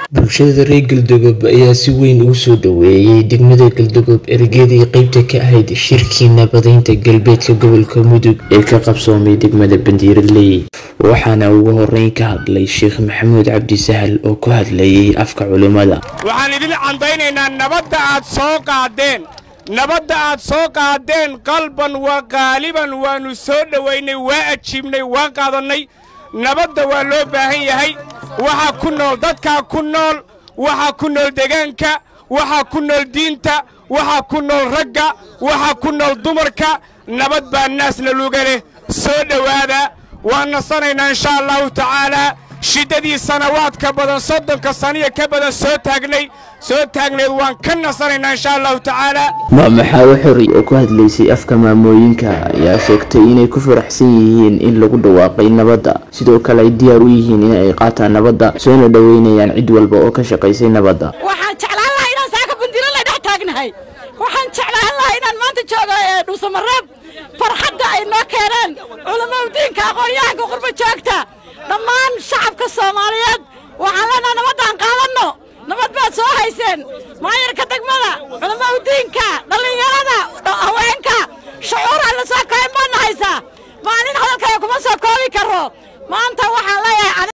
bulshada reer galdogob ayaa si weyn ugu soo dhoweeyey degmada galdogob ergeedii qeybta ka ahayd shirkii nabadaynta galbeedka gobolka mudug ee ka qabsoomay degmada bandiiraley waxaana ugu horeyn ka hadlay sheekh maxamuud cabdi sahal oo ku hadlayay afka culimmada waxaan idin candaynaynaa nabadda aad soo qaadeen nabadda aad soo qaadeen qalban waa qaaliban waannu soo dhowaynay waa ajiibnay waa qaadannay nabadda waa loo baahan yahay waxaa ku nool dadkaa ku nool waxaa ku nool degaanka waxaa ku nool diinta waxaa ku nool ragga waxaa ku nool dumarka nabad baa naasna luga leh soo dhowaada waan nasanaynaa inshaa allahu tacaalaa shiddadii sanawaadka badan soddonka saniya ka badan soo taagnay soo taagnayd waan ka nasanaynaa inshaa allahu tacaalaa maamaxaawo xori oo ku hadlaysay afka maamooyinka ayaa sheegtay inay ku faraxsan yihiin in lagu dhawaaqay nabadda sidoo kale ay diyaar u yihiin in ay qaataan nabadda soona dhoweynayaan cid walba oo ka shaqaysay nabadda waxaan jeclaan lahaa inaan saaka bandiro la dhex taagnahay waxaan jeclaan lahaa inaan maanta joogo ee dhuusamareeb farxadda ay noo keeneen culammada diinka aqoon-yahanka qurba joogta dhammaan shacabka soomaaliyeed waxaan leenaha nabaddaan qaadanno nabad baad soo hayseen maayarka degmada culammada diinka